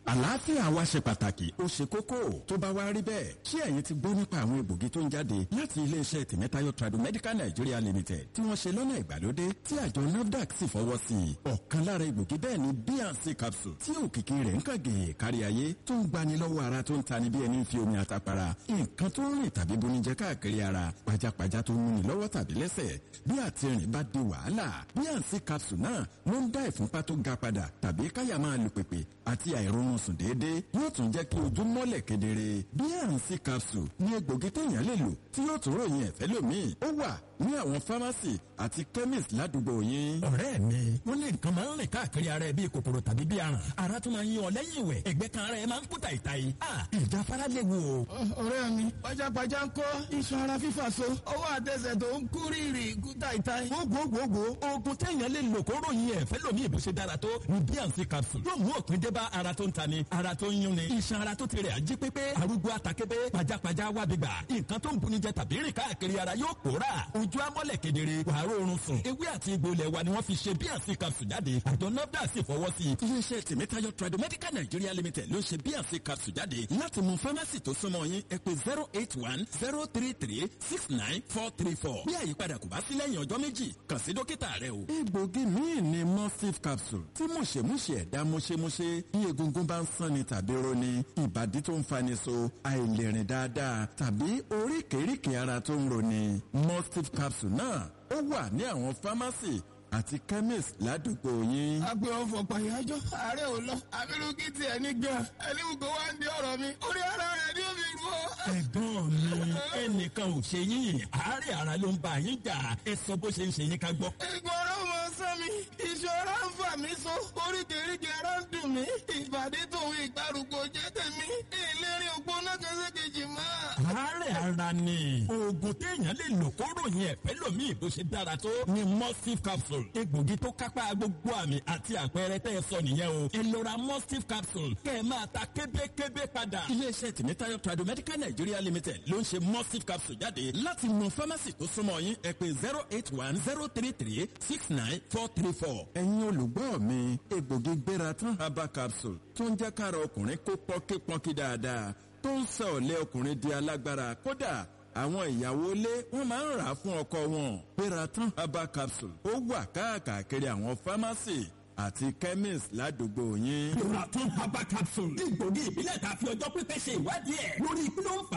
àlàáfíà wa ṣe pàtàkì ó ṣe kókó tó bá wá rí bẹ́ẹ̀ ṣé ẹ̀yin ti gbọ́ nípa àwọn egbògi tó ń jáde láti iléeṣẹ́ tìmẹ́tayọ Tradomedical Nigeria Limited tí wọ́n ṣe lọ́nà ìgbàlódé tí àjọ NAFDAC sì fọwọ́ sí i ọ̀kan lára egbògi bẹ́ẹ̀ ni bnc capsule tí òkìkí rẹ̀ ń kàgé kárí ayé tó ń gbani lọ́wọ́ ara tó ń tani bí ẹni fi omi àtàpàrà nǹkan tó ń rìn tàbí bonijẹ káàkiri ara pajápajá tó ń múni lọ́wọ́ tàbí lẹ́sẹ̀ bí àtìrìn bá di wàhálà bnc capsule náà ló ń dá ìfúnpá tó ga padà tàbí káyà máa lu pèpè àti àìrónú sùn déédéé yóò tún jẹ́ kí ojú mọ́lẹ̀ kedere bnc capsule ní egbògi téèyàn lè lò tí yóò tún ròyìn ẹ̀fẹ́ lómi ó wà ní àwọn fámásì àti chemist ládùúgbò yín. ọ̀rẹ́ mi wọ́n lé nǹkan máa ń rìn káàkiri ara ẹ bíi kòkòrò tàbí bíi aràn ara tún máa ń yan ọ lẹ́yìn ìwẹ̀ ẹ̀gbẹ́ kan ara ẹ máa ń kú tàìtàì ìjà fara léwu o. ọ̀rẹ́ mi pajápajá ń kọ́ iṣan ara fífà so ọwọ́ àtẹsẹ̀ tó ń kú rírì kú tàìtàì. gbogbogbò oògùn téèyàn lè lò kó ròyìn ẹ̀fẹ́ lómi ìbò ṣe dára tó ní bnc capsule yóò mú òpin dé bá ara tó ń tani ara tó ń yúnni iṣan ara tó ti rẹ̀ ají pépé arúgbó atakébé pajápajá wábìgbà nǹkan tó ń buni jẹ tàbí rìn káàkiri ara yóò pòórà ojú amọ́lẹ̀ kedere wàá rọrùn sùn ewé àti egbò ilẹ̀ wa ni wọ́n fi ṣe bnc capsule jáde àjọ nafdac sì fọwọ́ sí i. iléeṣẹ́ tìmẹ́tayọ Tradomedical Nigeria Limited ló ṣe bnc capsule jáde láti mú fámásì tó súnmọ́ yín ẹ pè zero eight one zero three three six nine four three four bí àyípadà kò bá sí lẹ́yìn ọjọ́ méjì kàn sí dókítà rẹ o. egbògi míì ni mustif capsule tí mùṣemúṣe ẹ̀dá mùṣemúṣe bí egungun bá ń sanni tàbí roni ìbàdí tó ń fani so àìlèrìn dáadáa tàbí oríkèéríkèé ara tó ń roni mustif capsule náà ó wà ní àwọn fámásì àti chemist ládùúgbò yín. agbe ọfọ pàyájọ ààrẹ ò lọ abirùkí tiẹ̀ ní gan ẹni gbogbo wa ń di ọ̀rọ̀ mi orí ara rẹ̀ ni ó fi rú ọ. ẹ̀gbọ́n mi ẹnìkan ò ṣe yín àárẹ̀ ara ló ń bá yín jà ẹ sọ bó ṣe ń ṣe yín ká gbọ́. ìgbọràn mọ sán mi ìṣòro ń fà mí so oríkèéríkèé ara ń dùn mí ìbàdí tòun ìgbàrúgbó jẹ́ tèmi ìlérí ògbóná kẹsẹ́kejì mọ́. àárẹ̀ ara ni oògùn téèyàn lè lò kó ròyìn ẹ̀fẹ́ lómi ìbò ṣe dára tó ni mustif capsule egbògi tó kápá gbogbo àmì àti àpẹẹrẹ tẹ́ ẹ sọ nìyẹn o ẹ lọ ra mustif capsule kẹ́ ẹ máa ta kébékébé padà. iléeṣẹ́ tìmítayọ Tradomedical Nigeria Limited ló ń ṣe mustif capsule jáde láti mọ fámásì tó súnmọ́ yín ẹ pè zero eight one zero three three six nine four three four. ẹ̀yin olùgbọ́ mi egbògi gbéra tán herbal capsule tó ń jẹ́ kára ọkùnrin kó pọ́nkípọ́nkí dáadáa tó ń sọ ọ̀lẹ́ ọkùnrin di alágbára kódà àwọn ìyàwó ilé wọn máa ń rà á fún ọkọ wọn. Peratan herbal capsule ó wà káàkiri àwọn fámásì àti chemist ládùúgbò yín. Peratan herbal capsule egbògi ìbílẹ̀ tá a fi ọjọ́ pípẹ́ ṣe ìwádìí ẹ̀ lórí kí ló ń fà